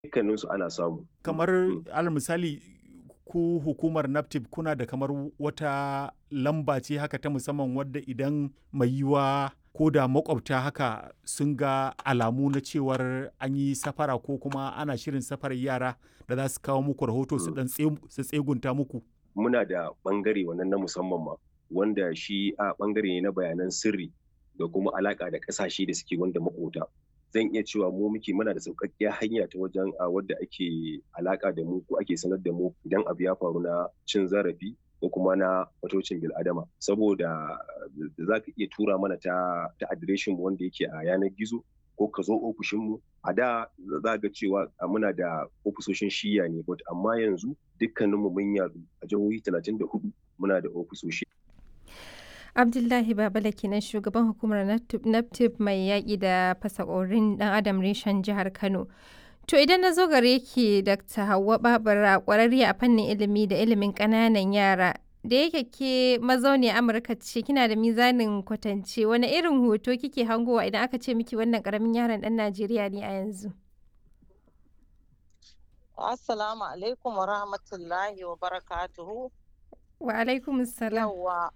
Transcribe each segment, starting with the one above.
dukkaninsu ana samu. Kamar alal misali ku hukumar NAPTIP kuna da kamar wata lamba ce haka ta musamman wadda idan mai yiwa ko da makwabta haka sun ga alamu na cewar an yi safara ko kuma ana shirin safarar yara da za su kawo muku rahoto su dan su tsegunta muku. Muna da bangare wannan na musamman ma wanda shi a bangare ne na bayanan sirri da kuma alaka da kasashe da suke wanda makota. Zan iya cewa mu muke muna da sauƙaƙƙiyar hanya ta wajen a wadda ake alaka da mu ko ake sanar da mu idan abu ya faru na cin zarafi ko kuma na matocin bil'adama saboda za ka iya tura mana ta ta adireshin mu wanda yake a yanar gizo ko ka zo ofishin mu a da za ga cewa muna da ofisoshin shiya ne but amma yanzu dukkaninmu mun yadu a jihohi 34 muna da ofisoshi Abdullahi Babala kenan shugaban hukumar NAPTIP mai yaƙi da fasakorin ɗan adam reshen jihar Kano. To idan na zo gare ki Dr. Hauwa Babura ƙwararriya a fannin ilimi da ilimin ƙananan yara da yake ke mazauni Amurka ce kina da mizanin kwatance wani irin hoto kike hangowa idan aka ce miki wannan ƙaramin yaron ɗan Najeriya ne a yanzu. Assalamu alaikum wa rahmatullahi wa barakatuhu. Wa alaikum salam. Yawwa.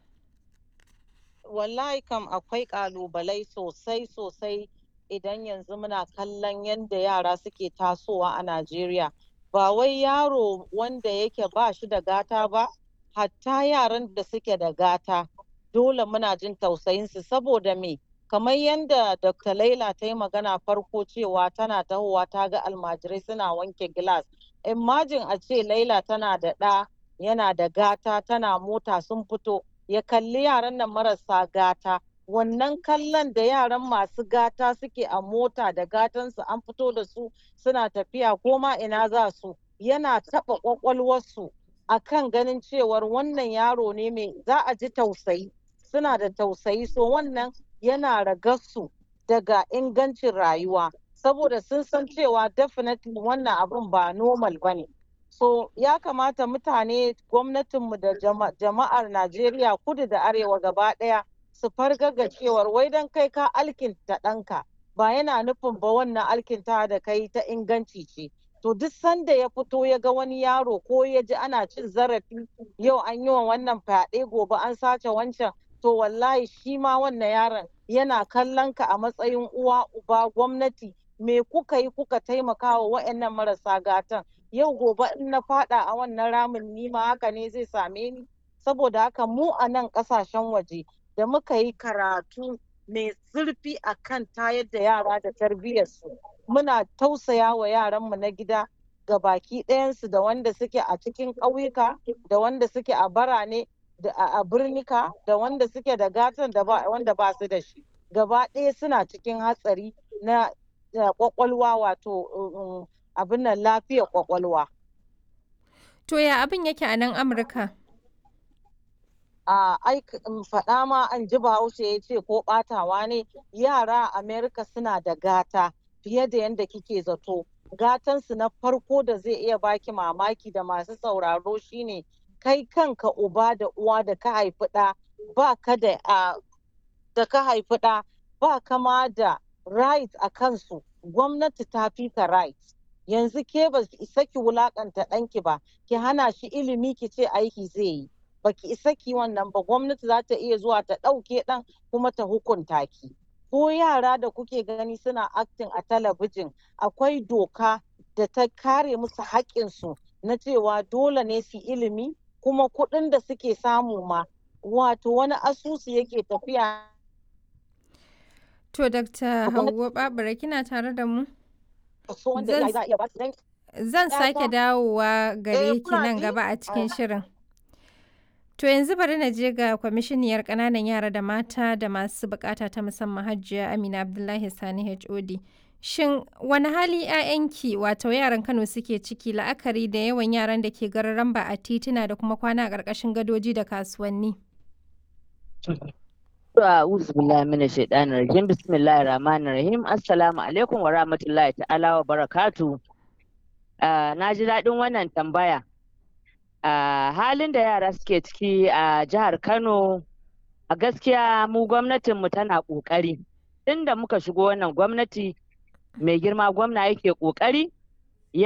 Wallahi kam akwai ƙalubalai sosai sosai idan yanzu muna kallon yadda yara suke tasowa a Najeriya. Ba wai yaro wanda yake ba shi da gata ba, hatta yaran da suke da gata. Dole muna jin tausayinsu saboda me? Kamar yadda Dr. Laila ta yi magana farko cewa tana tahowa ta ga almajirai suna wanke gilas. Imajin a ce Laila tana da ɗa yana da gata tana mota sun fito ya kalli yaran nan marasa gata. wannan kallon da yaran masu gata suke a mota da gatansu an fito da su suna tafiya ko ma ina za su yana taɓa ƙwaƙwalwarsu a kan ganin cewar wannan yaro ne mai za a ji tausayi suna da tausayi so wannan yana ragarsu daga ingancin rayuwa saboda sun san cewa definitely wannan abun ba normal ba ne so ya kamata mutane gwamnatinmu da jama'ar najeriya kudu da arewa gaba ɗaya su fargaga cewar wai dan kai ka alkinta ɗanka ba yana nufin ba wannan alkinta da kai ta inganci ce to duk sanda ya fito ya ga wani yaro ko ya ji ana cin zarafi yau an yi wa wannan fyaɗe gobe an sace wancan to wallahi shi ma wannan yaron yana kallon ka a matsayin uwa uba gwamnati me kuka yi kuka taimaka wa wa'annan marasa gatan yau gobe in na fada a wannan ramin nima haka ne zai same ni saboda haka mu a nan ƙasashen waje da muka yi karatu mai zurfi a kan tayar da yara da tarbiyyarsu muna tausaya wa yaranmu na gida ga baki ɗayansu da wanda suke a cikin ƙauyuka da wanda suke a barane da a birnika da wanda suke da gatan da wanda ba su da shi gaba ɗaya suna cikin hatsari na kwakwalwa wato abin nan lafiyar kwakwalwa. To ya abin yake a nan Amurka? a faɗa ma an ji bahaushe ya ce ko ɓatawa ne yara a amerika suna da gata fiye da yadda kike zato gatansu na farko da zai iya baki mamaki da masu sauraro shine kai kanka uba da uwa da ka haifi ɗa ba ka da da ka haifi ɗa ba kama da right a kansu gwamnati ta fi ka right yanzu ke ba isa ki wulakanta ɗanki ba ki hana shi ilimi ki ce aiki zai yi baki isa ki wannan ba gwamnati za ta iya zuwa ta ɗauke ɗan kuma ta hukunta ki ko yara da kuke gani suna acting a talabijin akwai doka da ta kare musu haƙƙinsu na cewa dole ne su ilimi kuma kuɗin da suke samu ma wato wani asusu yake tafiya to dr hauwa babura kina tare da mu zan sake dawowa gare ki nan gaba a cikin shirin To yanzu bari na je ga kwamishiniyar ƙananan yara da mata da masu bukata ta musamman Hajiya Amina Abdullahi Sani HOD. Shin wani hali 'ya'yanki wato yaran Kano suke ciki la'akari da yawan yaran da ke gararan ba a tituna da kuma kwana a ƙarƙashin gadoji da kasuwanni? A'udhu billahi minash shaitanir rajim bismillahir rahmanir rahim assalamu alaikum wa rahmatullahi ta'ala wa barakatu. na ji daɗin wannan tambaya. Uh, halin da yara suke ciki a uh, jihar Kano a gaskiya mu gwamnatinmu tana ƙoƙari. Tunda muka shigo wannan gwamnati mai girma gwamna yake ƙoƙari